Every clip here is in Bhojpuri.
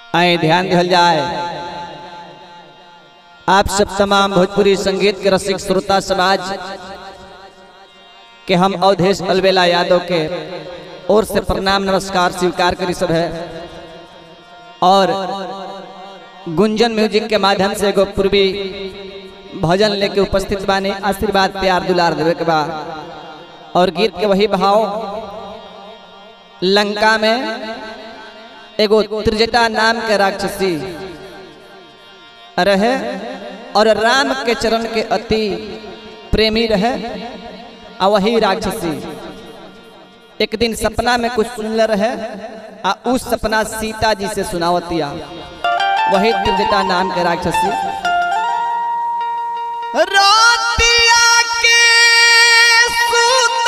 आए ध्यान दिहल जाए आप सब तमाम भोजपुरी संगीत के रसिक श्रोता समाज के हम अवधेश अलबेला यादव के ओर से प्रणाम नमस्कार स्वीकार करी सब है और गुंजन म्यूजिक के माध्यम से एगो पूर्वी भजन लेके उपस्थित बानी आशीर्वाद प्यार दुलार देवे के बा और गीत के वही भाव लंका में एगो त्रिजटा नाम के राक्षसी रहे और राम के चरण के अति प्रेमी रहे आ वही राक्षसी एक दिन सपना में कुछ सुनले रहे आ उस सपना सीता जी से सुनावतिया वही त्रिजटा नाम के राक्षसी रोतिया के सुताल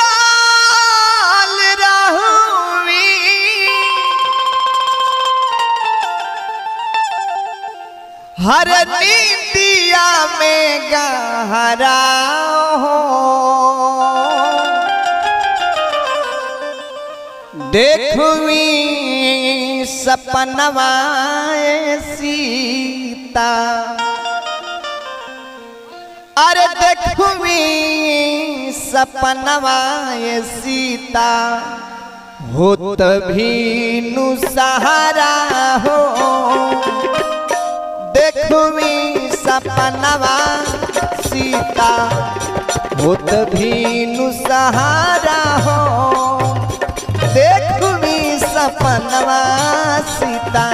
रहुवी हर नीतिया में गहरा हो देखवी सपनवाए सीता अरे देखवी सपनवाए सीता होत भी नु सहारा हो देखवी सपनवा सीता होत भी नु सहारा हो देखवी सपनवा सीता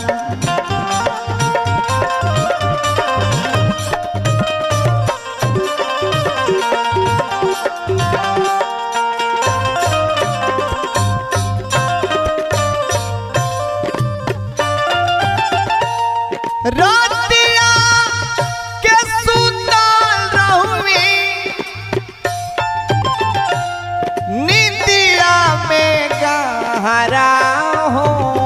रातिया के सुताल रहुवी निंदिया में गहरा हो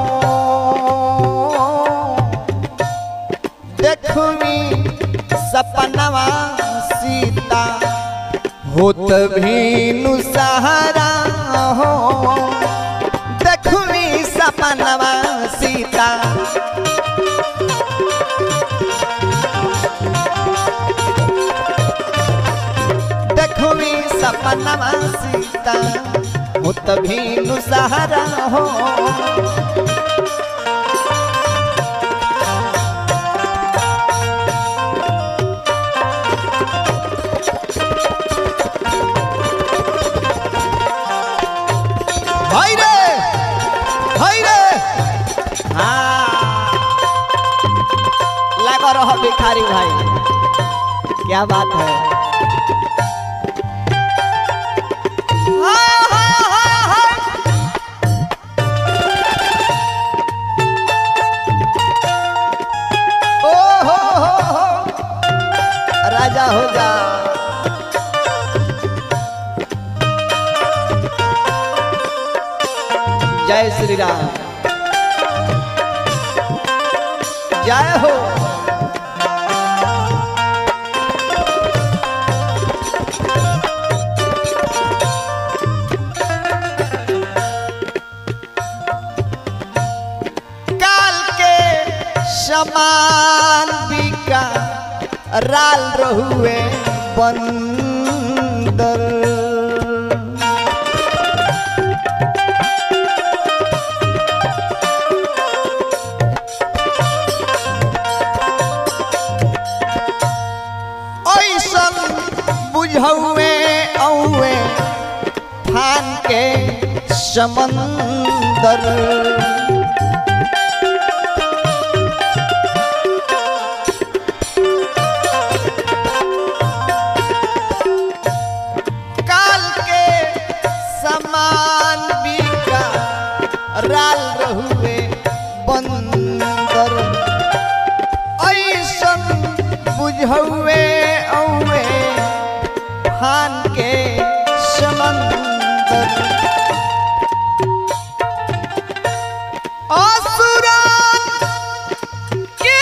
देखवी सपनवा सीता होत भीनु सहारा हो देखवी सपनवा सीता देखवी सपनवा सीता होत भीनु सहारा हो हाय रे हाय रे हाँ लगा रहो भिखारी भाई क्या बात है हाँ, हाँ, हाँ, हाँ। ओ हो हो हो राजा हो जा जय श्री राम जय हो काल के समान बिका राल रहुए बंदर ऐसन बुझौए औए फान के समंदर काल के समान बिका राल रहुए बंदर ऐसन बुझौए औए फान के समंदर असुरन के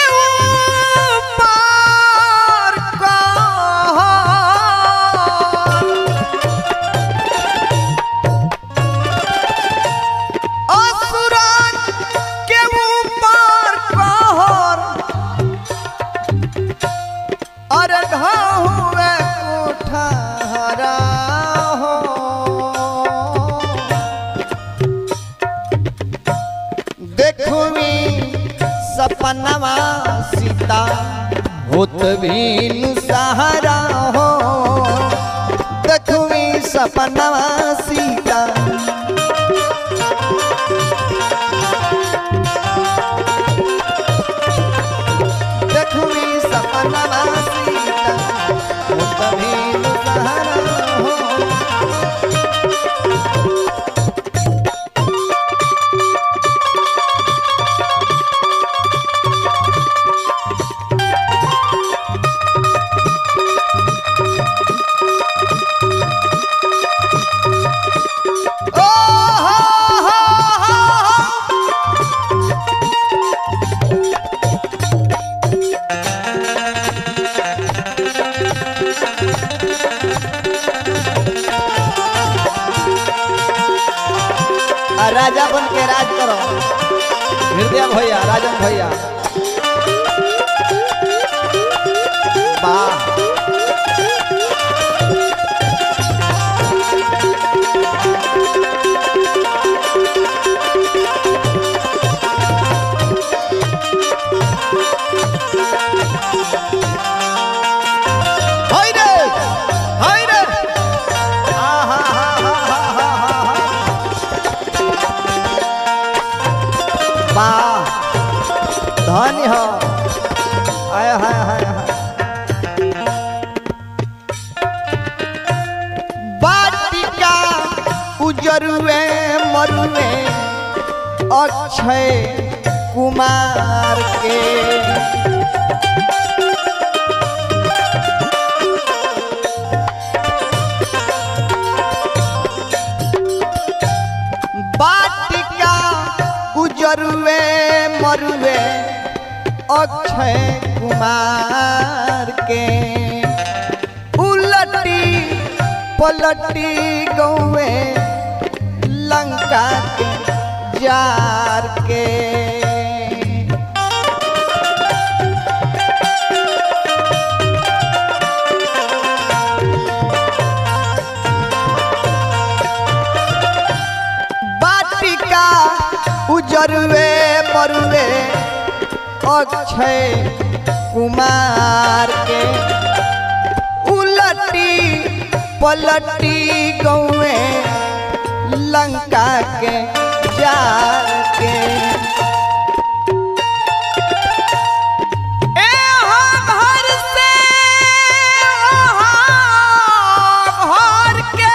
ऊपर कहर असुरन के ऊपर देखुमी सपनवा सीता होत भीनु सहारा हो देखुमी सपनवा सीता देखुमी सपनवा सीता होत भीनु सहारा हो ओ हो हो हो आ, राजा बन के राज करो हृदय भैया राजन भैया वाह हाय रे हाय रे आहा हा हा हा हा हा वाह धन्य हो आय हाय हाय हाय बाटिका उजरुए मरुए अक्षय कुमार के बाटिका उजरुए मरुए अक्षय कुमार के उलटी पलटी गौए लंका के जार के बाटिका उजरुए मरुए अक्षय कुमार के उलटी पलटी गौए लंका के जार के ए हम घर से ओहाँ घर के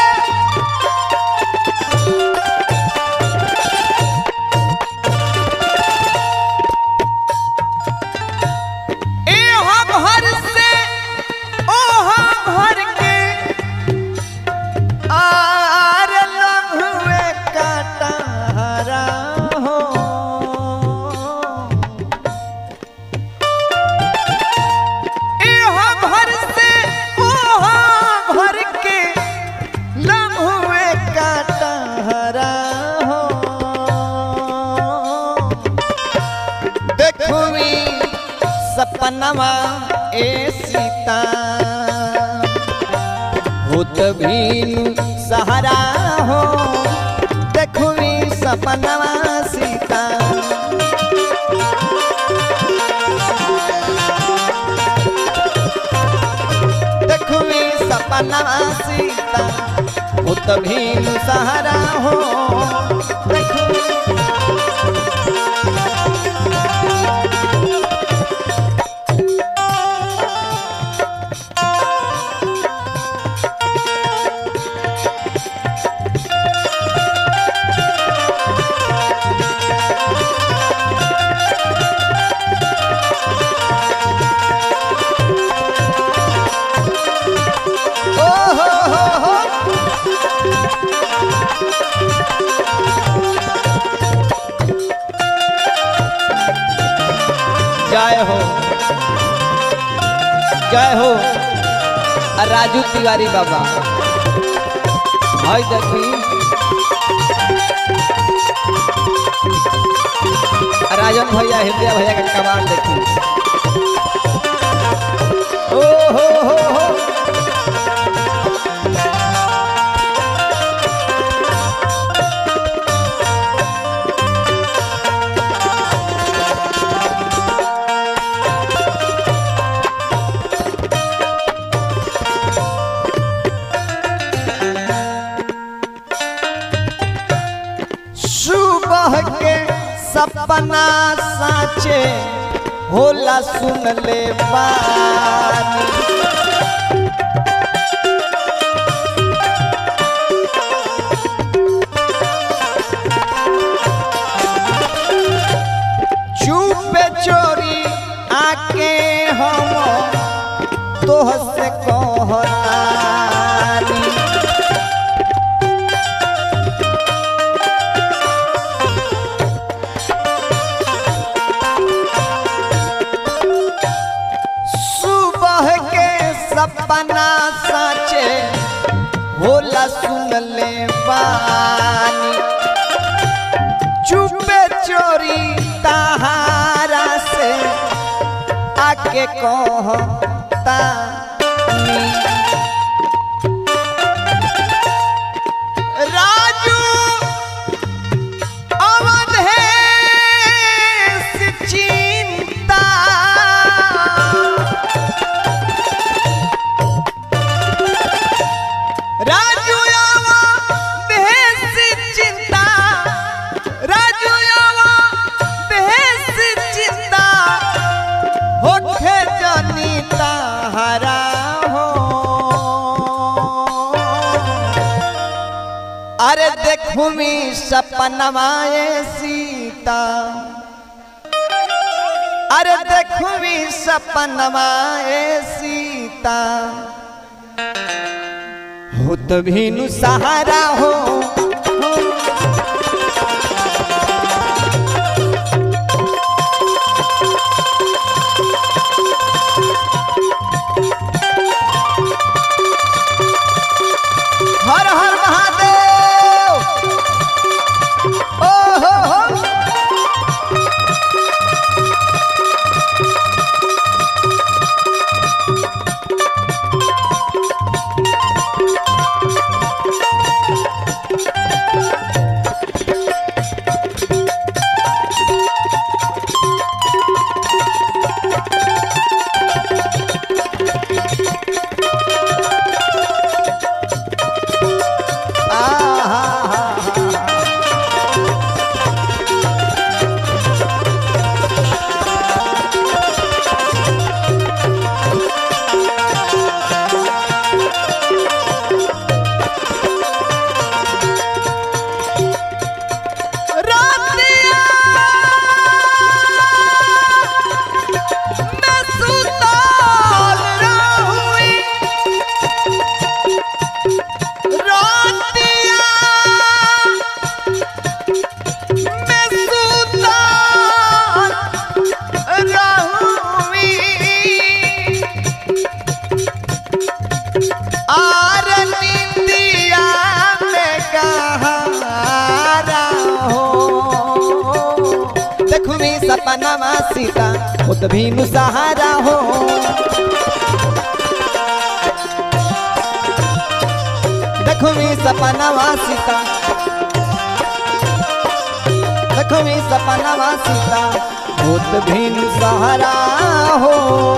ए हम घर से ओ हम घर के आर लम्हे काटारा हो ए हम घर से ओ हम घर के लम्हे काटारा हो देखुमी सपनवा ए सीता होत भीनु सहारा हो देखुमी सपनवा सीता देखुमी सपनवा सीता होत भीनु सहारा हो देखुमी ओ हो हो हो जय हो जय हो आ राजू तिवारी बाबा हाय देखी आ राजन भैया हृदय भैया का कमाल देखी ओ हो हो हो सपना साचे होला सुन ले बानी चुपे चोरी आके हम तोह से कहतानी सुबह के सपना साचे होला सुन ले बानी चुपे चोरी तहारा से आके कहता राजू अवधेश चिंता राजू अवधेश चिंता राजू अवधेश चिंता होठे जनिता हरा हो अरे देखू मी सपनवाए सीता अरे देखू मी सपनवाए सीता हो तभी नु सहारा हो हर हर महादेव ओ हो हो आर निंदिया में कहारा हो देखू मी सपना सीता खुद भी नु सहारा हो देखू मी सपना सीता देखो मी सपना सीता खुद भी नु सहारा हो